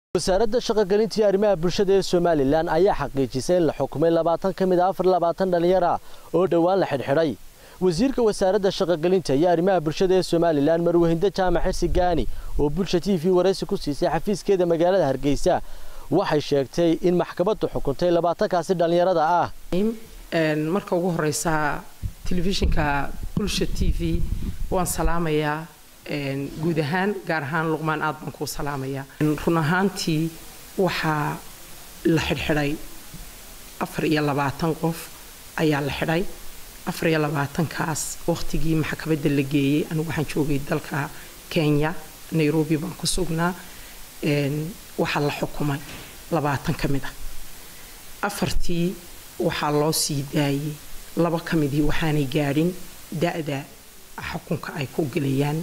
wasaaradda shaqogelinta iyo arrimaha bulshada ee somalilan ayaa xaqiijisay in la xukumay labaatan ka mid a afar labaatan dhallinyar ah oo dhowaan la xidhxidhay wasiirka wasaaradda shaqogelinta iyo arrimaha bulshada ee somalilan marwahindo jaamac xirsi gaani oo bulsha t v waraysi ku siisay xafiiskeeda magaalada hargeysa waxay sheegtay in maxkamaddu xukuntay labaatankaasi dhallinyarada ah marka ugu horeysa telefishinka bulsha t v waan salaamayaa guud ahaan gaar ahaan luqmaan aad baan kuu salaamayaa run ahaantii waxaa la xidhxidhay afar iyo labaatan qof ayaa la xidhay afar iyo labaatankaas waqtigii maxkamadda la geeyey anigu waxaan joogay dalka kenya nairobi baan ku sugnaa waxaa la xukumay labaatan ka mid a afartii waxaa loo sii daayey laba ka midii waxaanay gaadhin da-da xukunka ay ku gelayaan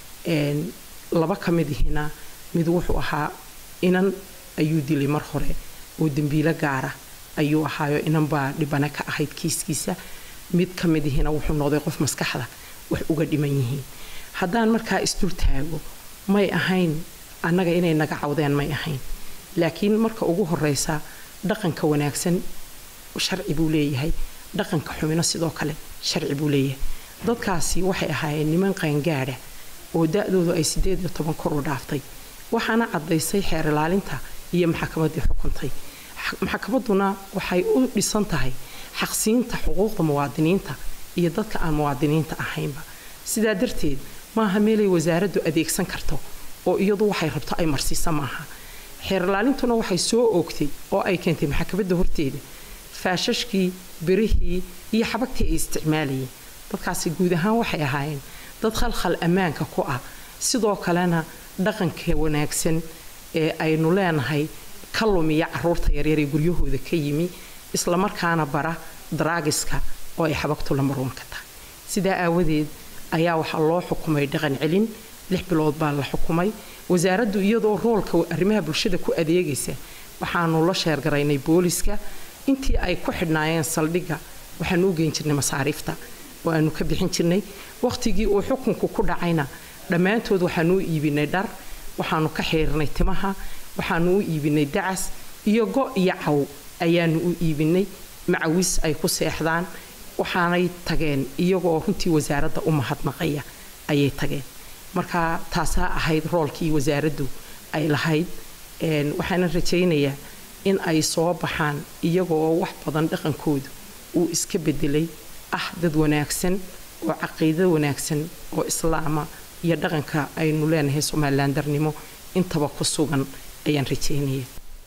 laba ka midihina mid wuxuu ahaa inan ayuu dilay mar hore oo dembiilo gaara ayuu ahaayo inan baa dhibane ka ahayd kiiskiisa mid ka midihina wuxuu noqday qof maskaxda wax uga dhiman yihiin haddaan markaa isdul taago may ahayn annaga inay naga cawdeen may ahayn laakiin marka ugu horeysa dhaqanka wanaagsan sharci buu leeyahay dhaqanka xumino sidoo kale sharci buu leeyahay dadkaasi waxay ahaayeen niman qaangaadha oo da-doodu ay sideed iyo toban kor u dhaaftay waxaana caddaysay xeer ilaalinta iyo maxkamaddii xukuntay maxkamadduna waxay u dhisan tahay xaqsiinta xuquuqda muwaadiniinta iyo dadka aan muwaadiniinta ahaynba sidaa darteed maaha meelay wasaaraddu adeegsan karto oo iyadu waxay rabto ay marsiisa maaha xeer ilaalintuna waxay soo oogtay oo ay keentay maxkamadda horteeda faashashkii birihii iyo xabagtii ay isticmaalayeen dadkaasi guud ahaan waxay ahaayeen dad khalkhal ammaanka ku ah sidoo kalena dhaqanka wanaagsan ee aynu leenahay ka lumiya caruurta yaryar ee guryahooda ka yimi islamarkaana bara daraagiska oo ay xabagtu lamaroonka tahay sidaa aawadeed ayaa waxaa loo xukumay dhaqan celin lix bilood baa la xukumay wasaaraddu iyadoo roolka arrimaha bulshada ku adeegaysa waxaanu la sheergaraynay booliska intii ay ku xidhnaayeen saldhigga waxaanu u geyn jirnay masaariifta oo aanu ka bixin jirnay waqtigii uu xukunku ku dhacayna dhammaantood waxaanu u iibinay dhar waxaanu ka xiirnay timaha waxaanu u iibinay dacas iyo go iyo caw ayaanu u iibinay macawis ay ku seexdaan waxaanay tageen iyagoo runtii wasaaradda u mahadnaqaya ayay tageen marka taasaa ahayd roolkii wasaaraddu ay lahayd waxaana rajaynayaa in ay soo baxaan iyagoo wax badan dhaqankoodu uu iska bedelay ah dad wanaagsan oo caqiido wanaagsan oo islaama iyo dhaqanka aynu leenahay somalilan darnimo intaba ku sugan ayaan rajaynaya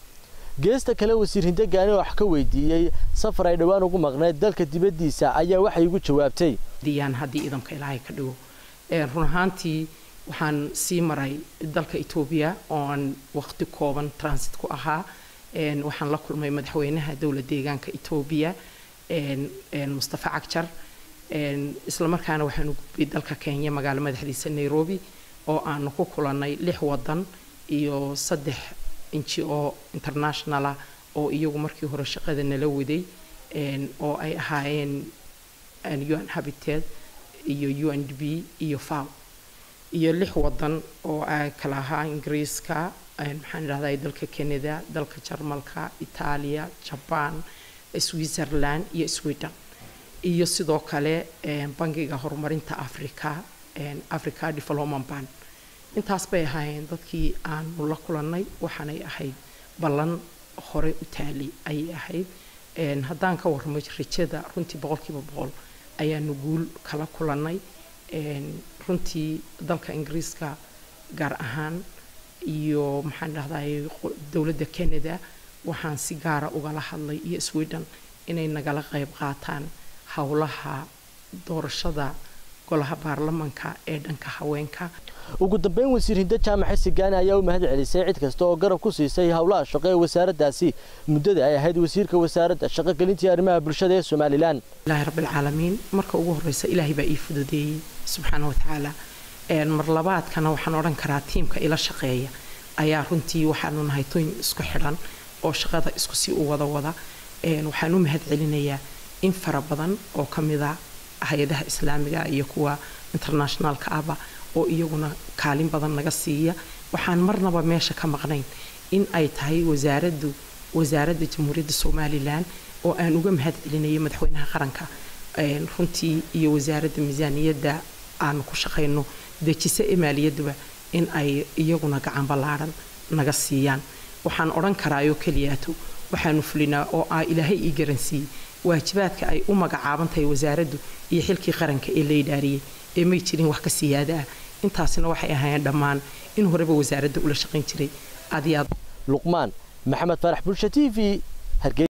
geesta kale wasiir hinde gaani oo wax ka weydiiyey safar ay dhowaan ugu maqnayd dalka dibaddiisa ayaa waxay igu jawaabtay diyaan haddii idamka ilaahay ka dhigo run ahaantii waxaan sii maray dalka etoobiya oo aan waqti kooban transit ku ahaa waxaan la kulmay madaxweynaha dowlad deegaanka etoobiya mustafa cagjar islamarkaana waxaanu gudbay dalka kenya magaalo madaxdiisa nairobi oo aanu ku kulannay lix wadan iyo saddex inji oo internationalah oo iyagu markii hore shaqada nala waday oo ay ahaayeen un habited iyo u n d b iyo faw iyo lix wadan oo ay kala ahaa ingiriiska maxaan idhahdaa dalka canada dalka jarmalka itaaliya jaban switzerland iyo sweden iyo sidoo kale bangiga horumarinta africa africa development bank intaas bay ahaayeen dadkii aanu la kulannay waxaanay ahayd ballan hore u taali ayay ahayd haddaan ka warramo rajada runtii boqolkiiba boqol ayaanu guul kala kulannay runtii dalka ingiriiska gaar ahaan iyo maxaan dhahday dowladda canada waxaan si gaara ugala hadlay iyo sweden inay nagala qayb qaataan howlaha doorashada golaha baarlamanka ee dhanka haweenka ugu dambeyn wasiir hinde jaamac xirsi gaani ayaa u mahad celisay cid kasta oo garab ku siisay howlaha shaqo ee wasaaraddaasi muddada ay ahayd wasiirka wasaaradda shaqogelintii arrimaha bulshada ee somalilan ilaahi rabbilcaalamiin marka ugu horreysa ilaahay baa ii fududeeyey subxaana wa tacaala mar labaadkana waxaan odhan karaa tiimka ila shaqeeya ayaa runtii waxaanu nahay toyn isku xidhan oo shaqada isku sii u wada wada waxaan u mahad celinayaa in fara badan oo ka mida hay-adaha islaamiga iyo kuwa internationaalka ahba oo iyaguna kaalin badan naga siiya waxaan marnaba meesha ka maqnayn in ay tahay wasaaraddu wasaaradda jamhuuriyadda somalilan oo aan uga mahad celinayo madaxweynaha qaranka runtii iyo wasaaradda miisaaniyadda aanu ku shaqayno dejisa ee maaliyaduba in ay iyaguna gacan ballaadhan naga siiyaan waxaan odhan karaayoo keliyaato waxaanu fulinaa oo ah ilaahay ii garansiiyey waajibaadka ay u magacaaban tahay wasaaraddu iyo xilkii qaranka ee la idhaariyey ee may jirin wax ka siyaada ah intaasina waxay ahaayeen dhammaan in horeba wasaaradda ula shaqayn jiray aad iyo aad luqmaan maxamed faarax bulsha t v